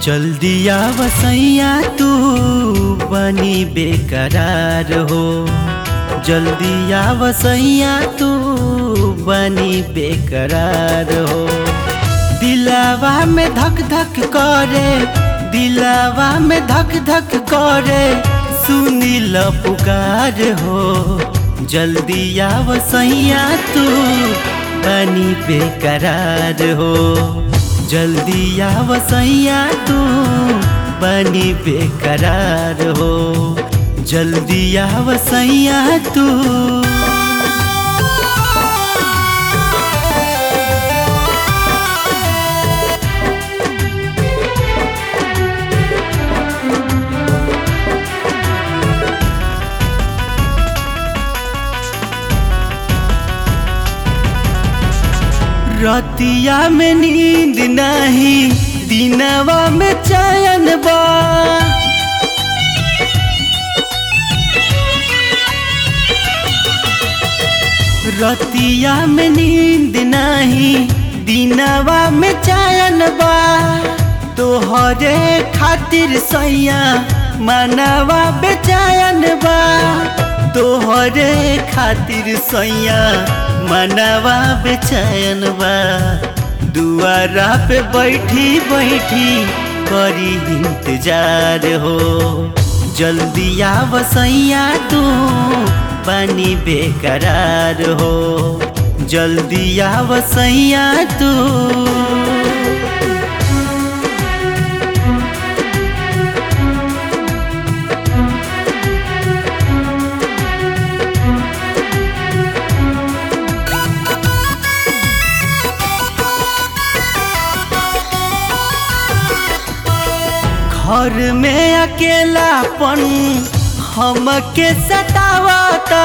जल्दी आवसैया तू बनी बेकरार हो जल्दी आवसैया तू बनी बेकरार हो दिलावा में धक धक करे दिलावा में धक धक करे सुनी ल पुकार हो जल्दी आवसैया तू बनी बेकरार हो जल्दी आवसैया तू बनी बेकरार हो जल्दी आवसैया तू रतिया में नींद नहीं दिनवा में चयन बा रतिया में नींद नहीं दिनवा में चयन बा तोहरे खातिर सैया मनवा बेचैन बा तोहरे खातिर सैया मनवा बेचैन बा दुआरा पे बैठी बैठी करी इंतजार हो जल्दी आवसैया तू बनी बेकरार हो जल्दी आवसैया तू घर में अकेलापन हमके सतावता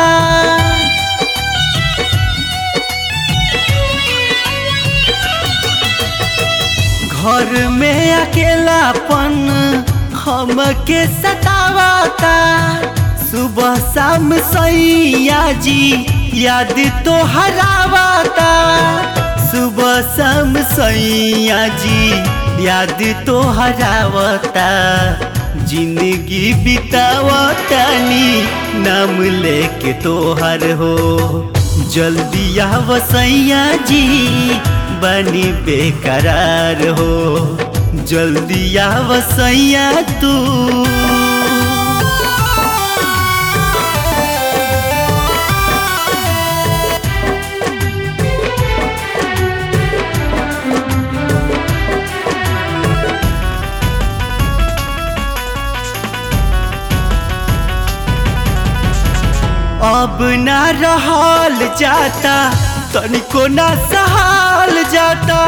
घर में अकेलापन हमके सतावता सुबह शाम सैया जी याद तो हरावता सुबह शाम सैया जी याद तो हरावता जिंदगी बितावतानी नाम लेके तोहर हो जल्दी आवसैया जी बनी बेकरार हो जल्दी आवसैया तू अब ना रहल जाता तनिको ना सहाल जाता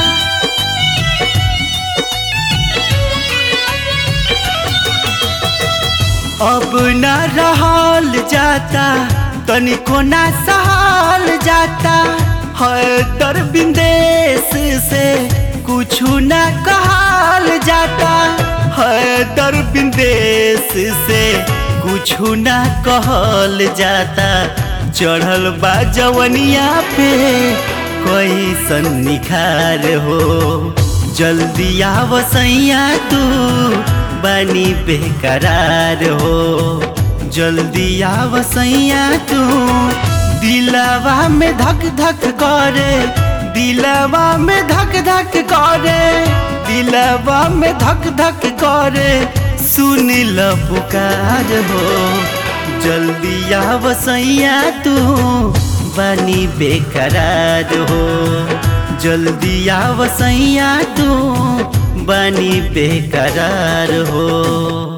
अब ना रहल जाता तनिको ना सहाल जाता है दर बिंदेश से कुछ ना कहल जाता है दर बिंदेश से कुछ ना कहल जाता चढ़ल बा जवनिया पे कोई सन निखार हो जल्दी आवसैया तू बनी बेकरार हो जल्दी आवसैया तू दिलावा में धक धक करे दिलावा में धक धक करे दिलावा में धक धक करे सुन ल पुकार हो जल्दी आवसैया तू बनी बेकरार हो जल्दी आवसैया तू बनी बेकरार हो